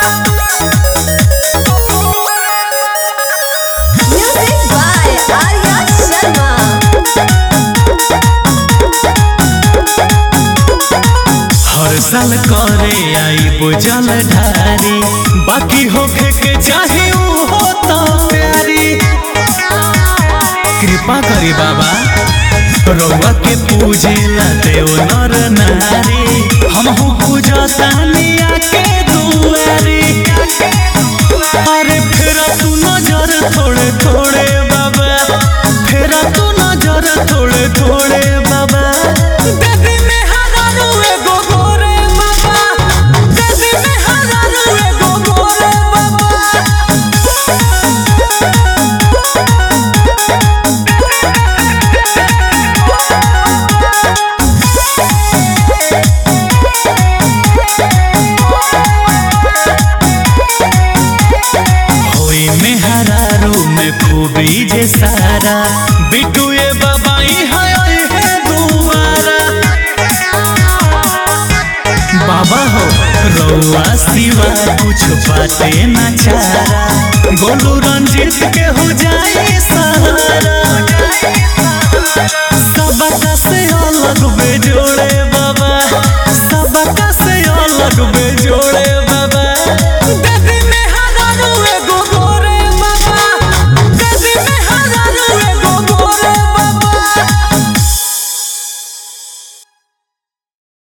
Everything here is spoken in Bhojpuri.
Music by Arya Sharma. हर साल करे आई बुझल ढारी बाकी होखे के चाहे ऊ हो तो प्यारी कृपा करी बाबा रउआ के पूजे ला देव नर नारी हमहू पूजतानी आके दुआरी अरे फेरा तू नजर थोड़े थोड़े बाबा फेरा तू नजर थोड़े थोड़े बाबा देवी में हजारों एगो गोरे बाबा देवी में हजारों एगो गोरे बाबा होई में हरारू में खूबी जे सारा बिटू ये बाबाई है ओए है दुआरा बाबा हो रउआ सिवा कुछ बाते न चारा गोलू रंजीत के हो जाए सा